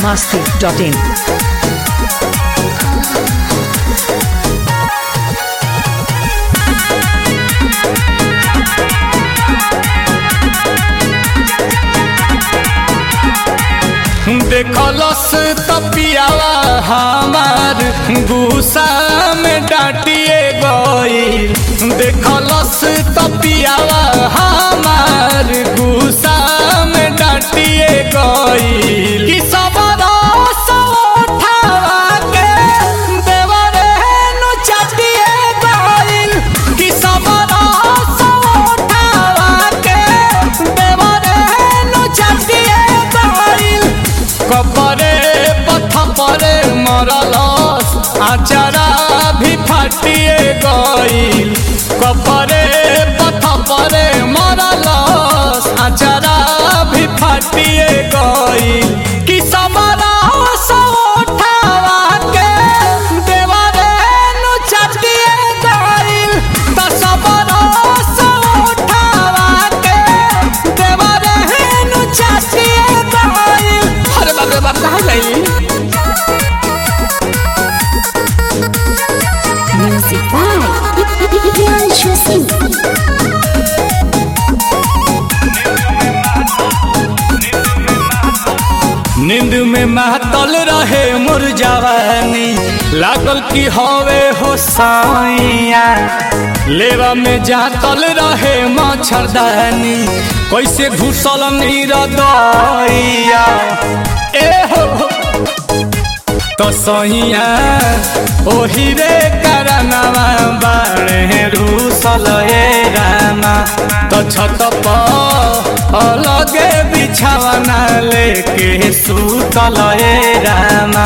biharmasti.in देखलस तपियावा हमार गुस्सा में डांटिए गई देखलस तपियावा हमार गुस्सा में डांटिए गई कि सब रस उठावा के देवरे नु चाटिए गई कि सब रस उठावा के देवरे नु चाटिए गई कपरे पथ परे मरलस आचारा भी फाटिए गईल कपरे पथ परे मरलस आचारा भी फाटिए गईल कि समरा उठावा के देवरे नु चाटिए गईल त समरा उठावा के देवरे नु चाटिए गईल अरे बाप रे बाप कहाँ गई Music by Priyanshu Singh. नींद में महतल रहे मोर जवानी लागल की हवे हो साइया लेवा में जातल रहे मच्छरदानी कैसे घुसल नीर दैया ए हो हो। तो सहिया ओही रे करनवा बाणे रूसल ए रामा तो छत पर अलगे बिछावना लेके सुतल ए रामा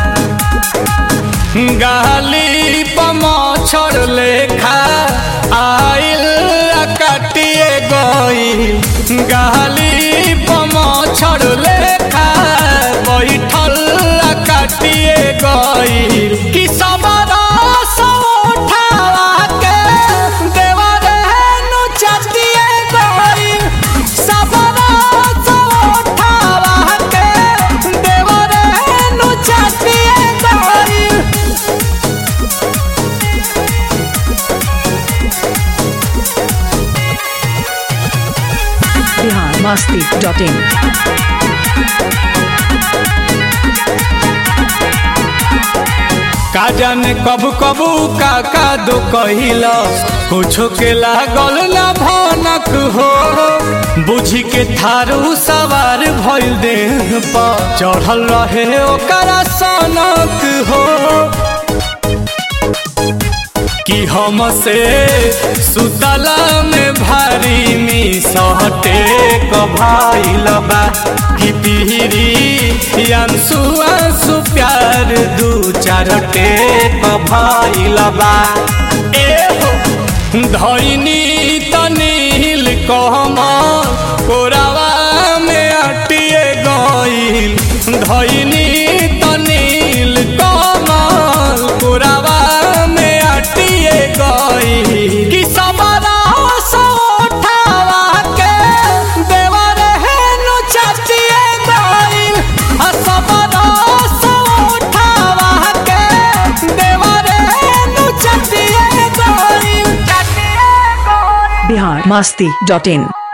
गाली पमछर लेखा आइल कटिए गई गाली पमछर लेखा बैठल कटिए गई कि सब रस उठावा के देवरे नु चटिए गई सब रस उठावा के देवरे नु चटिए गई biharmasti.in का जाने कब कबू का का दो कहिला कुछो के लागल ना भनक हो बुझी के थारू सवार भइल देह पर चढ़ल रहे ओकरा सनक हो कि हमसे सुतला में भारी मी सहटे कभाइल बा कि पीरी अंसु अंसु प्यार दू चार टेक भइल बा ए हो धैनी तनील कहम कोरावा में अटिए गईल धैनी तनील कमल कोरावा में अटिए गईल कि सबरा उठावा के देवरे नु चाटिए गईल आ सबरा उठावा के देवरे नु चाटिए गईल चाटिए गईल biharmasti.in